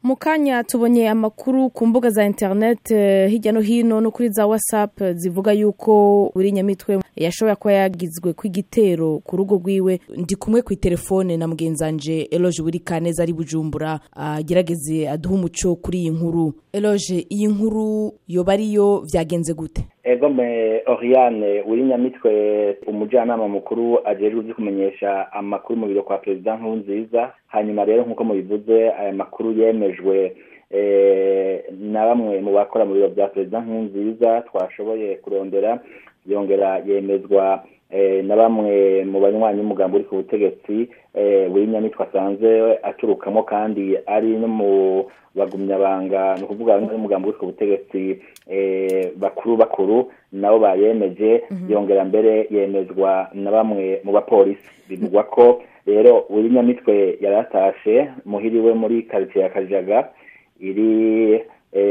mu kanya tubonye amakuru ku mbuga za interineti hirya no hino no kuri za watsapu zivuga yuko buri nyamitwe yashoboye kuba yagizwe ku igitero ku rugo rwiwe ndi kumwe ku telefone na mugenzanje eloge buri kaneza ari bujumbura agerageze aduhe umuco kuri iyi nkuru eloge iyi nkuru yoba ariyo byagenze gute ego me oriane uri nyamitwe umujyanama mukuru ajejwe ivyo kumenyesha amakuru mu biro kwa perezida nkurunziza hanyuma rero nk'uko mubivuze aya makuru yemejwe na bamwe mu bakora mu biro bya perezida nkurunziza twashoboye kurondera yongera yemezwa na bamwe mu banywanyi umugambi uri ku butegetsi buri nyamitwe asanzwe aturukamo kandi ari no mu bagumyabanga ni ukuvuga n'umugambi uri ku butegetsi bakuru bakuru nabo bayemeje yongera mbere yemezwa na bamwe mu bapolisi bivugwa ko rero buri nyamitwe yaratashe muhiriwe muri karitsiye ya kajaga iri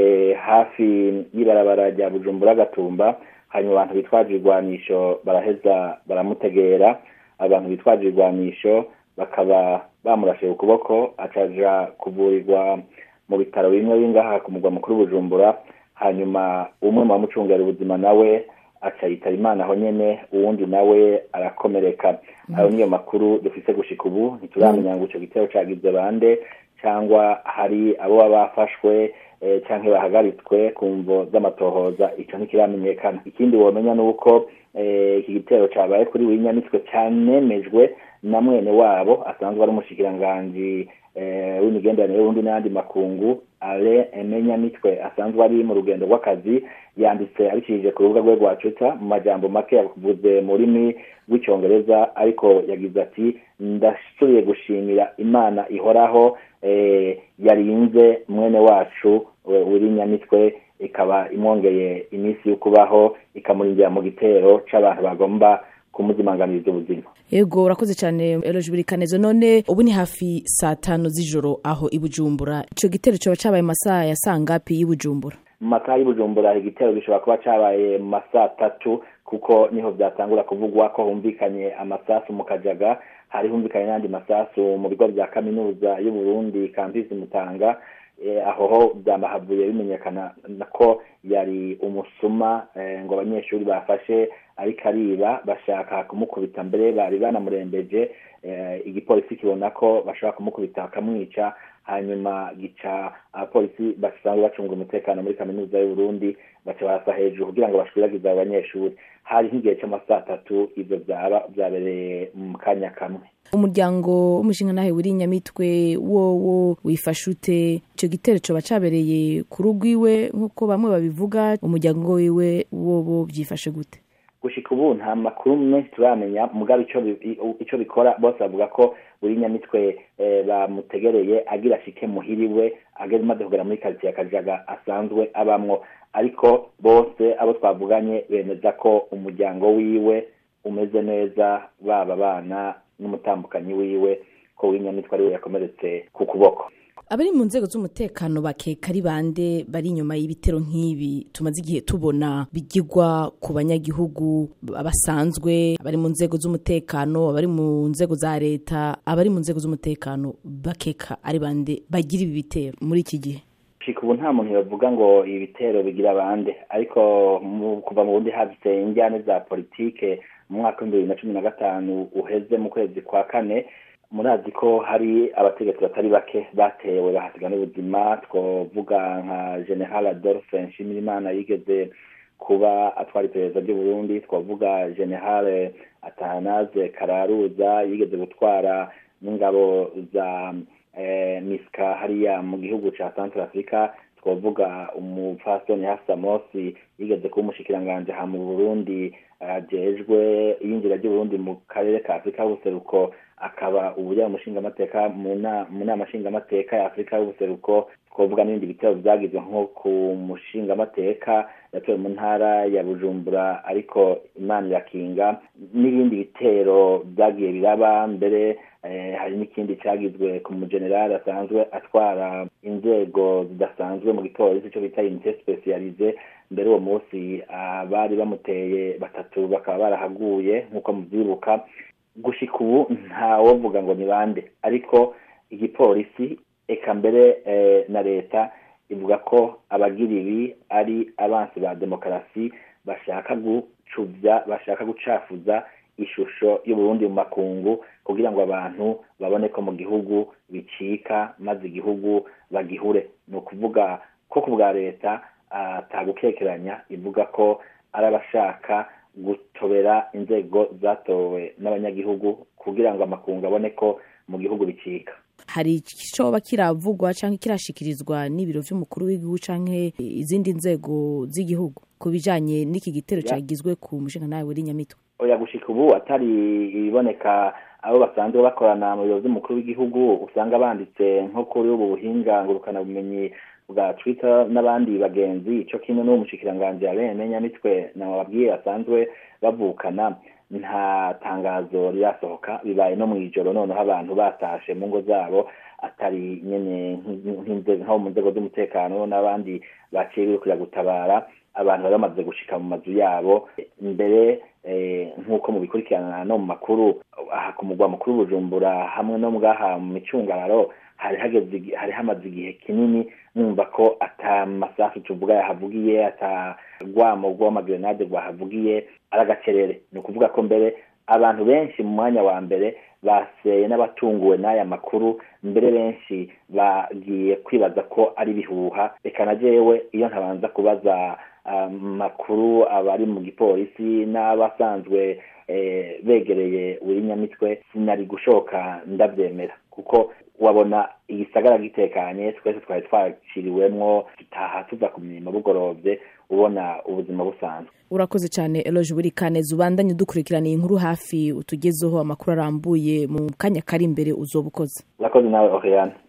hafi y'ibarabara rya bujumbura gatumba hanyuma abantu bitwaje ibigwanisho baraheza baramutegera abantu bitwaje ibigwanisho bakaba bamurashe ukuboko acaja kuvurirwa mu bitaro bimwe bingaha ku mugwa mukuru bujumbura hanyuma umwe mu bamucungera ubuzima nawe aca yitaba imana aho nyene uwundi nawe arakomereka ayo niyo makuru dufise gushika ubu ntituramenya ngo ico gitero cagize bande cyangwa hari abo baba bafashwe cyangwa bahagaritswe ku mvo z'amatohoza icyo ntikiramenyekana ikindi wamenya ni uko iki gitero cyabaye kuri buri nyamitwe cyanemejwe na mwene wabo asanzwe ari umushikiranganji w'imigenderanire y'ubundi n'ayandi makungu ale emenyamitwe asanzwe ari mu rugendo rw'akazi yanditse abicishije ku rubuga rwe rwa twitter mu majambo make yavuze mu rurimi rw'icyongereza ariko yagize ati ndasubiye gushimira imana ihoraho yarinze mwene wacu uri nyamitwe ikaba imwongeye iminsi yo kubaho ikamurindira mu gitero c'abantu bagomba kumuzimanganiriza ubuzima yego urakoze cyane eroje buri kanezo none ubu ni hafi saa tanu z'ijoro aho i bujumbura ico gitero coba cabaye masaha ya sangapi y'i bujumbura mu masaha y'i bujumbura igitero gishobora kuba cabaye mu masaha atatu kuko niho vyatangura kuvugwa ko humvikanye amasasu mu kajaga hari humvikanye n'andi masasu mu bigo vya kaminuza y'uburundi kampisi mutanga aho ho byamahavuye bimenyekana ko yari umusuma ngo abanyeshuri bafashe ariko ariba bashaka kumukubita mbere bari banamurembeje igipolisi kibona ko bashobora kumukubita bakamwica hanyuma gica abapolisi basanzwe bacunga umutekano muri kaminuza y'uburundi baca barasa hejuru kugira ngo bashwiragize abo banyeshuri hari nk'igihe cy'amasaha atatu ibyo byaba byabereye mu kanya kamwe umuryango w'umushinga nawe wiri nyamitwe wowo wifashe ute icyo gitero coba cabereye ku rugo iwe nk'uko bamwe babivuga umuryango wiwe wowo byifashe gute gushika ubu nta makuru menshi turamenya mugabo icyo bikora bose bavuga ko buri nyamitwe bamutegereye agira ashike muhiriwe ageze maze kugera muri karitsiye ya kajaga asanzwe abamwo ariko bose abo twavuganye bemeza ko umuryango wiwe umeze neza baba abana n'umutambukanyi wiwe ko w'inyamitwe ari we yakomeretse ku kuboko abari mu nzego z'umutekano bakeka ari bande bari inyuma y'ibitero nk'ibi tumaze igihe tubona bigirwa ku banyagihugu basanzwe abari mu nzego z'umutekano abari mu nzego za leta abari mu nzego z'umutekano bakeka ari bande bagira ibi bitero muri iki gihe ubu nta muntu yavuga ngo ibi bitero bigira bande ariko kuva mu bundi hadutse injyane za politike mu mwaka w'ibihumbi bibiri na cumi na gatanu uheze mu kwezi kwa kane murazi ko hari abategetsi batari bake batewe bahasiga n'ubuzima twavuga nka general adolphe nshimirimana yigeze kuba atwara iperereza ry'uburundi twavuga general atanaze kararuza yigeze gutwara n'ingabo za misika hariya mu gihugu cya centre africa twavuga umupfasoni hasa mosi yigeze kuba umushikiranganje ha mu burundi ajejwe iyinjira ry'uburundi mu karere ka afurika y'ubuseruko akaba uburyo umushingamateka mu nama nshingamateka ya afurika y'ubuseruko twavuga n'ibindi bitero byagizwe nko ku mushingamateka yatowe mu ntara ya bujumbura ariko imana irakinga n'ibindi bitero byagiye biraba mbere hari n'ikindi cyagizwe ku mujenerali asanzwe atwara inzego zidasanzwe mu gipolisi cyo bita unité specialize mbere uwo munsi abari bamuteye batatu bakaba barahaguye nk'uko mubyibuka gushika ubu ntawovuga ngo ni bande ariko igipolisi eka mbere na leta ivuga ko abagira ibi ari abansi ba demokarasi bashaka gucubya bashaka gucafuza ishusho y'uburundi mu makungu kugira ngo abantu babone ko mu gihugu bicika maze igihugu bagihure ni ukuvuga ko ku bwa leta atagukekeranya ivuga ko ari abashaka gutobera inzego zatowe n'abanyagihugu kugira ngo amakungu abone ko mu gihugu bicika hari icoba kiravugwa canke kirashikirizwa n'ibiro vy'umukuru w'igihugu canke izindi nzego z'igihugu ku bijanye n'iki gitero cagizwe ku mushinga nawe w'iri nyamitwe oya gushika ubu atari ibiboneka abo basanzwe bakorana mu biro vy'umukuru w'igihugu usanga banditse nko kuri ubu buhinga ngurukana bumenyi bwa twitter n'abandi bagenzi ico kimwe n'uwo mushikiranganji abene nyamitwe nababwiye basanzwe bavukana nta tangazo rirasohoka bibaye no mw'ijoro noneho abantu batashe mu ngo zabo atari nyene nko mu nzego z'umutekano n'abandi baciye birukira gutabara abantu bari bamaze gushika mu mazu yabo mbere nk'uko mubikurikirana no mu makuru aha ku mugwa mukuru bujumbura hamwe no mwaha mu micungararo hari hageze hari hamaze igihe kinini numva ko ata masasu tuvuga yahavugiye ata rwamo rw'amagrenade rwahavugiye ari agacerere ni ukuvuga ko mbere abantu benshi mu mwanya wa mbere baseye n'abatunguwe n'aya makuru mbere benshi bagiye kwibaza ko ari bihuha reka na jewe iyo ntabanza kubaza amakuru abari mu gipolisi n'abasanzwe begereye buri nyamitwe sinari gushoka ndabyemera kuko wabona igisagara gitekanye twese twari twaciriwemwo tutaha tuza ku mirimo bugorovye ubona ubuzima busanzwe urakoze cyane eloge buri kaneza ubandanye dukurikiraniye inkuru hafi utugezeho amakuru arambuye mu kanya kari imbere uzoba ukoze urakoze nawe oriane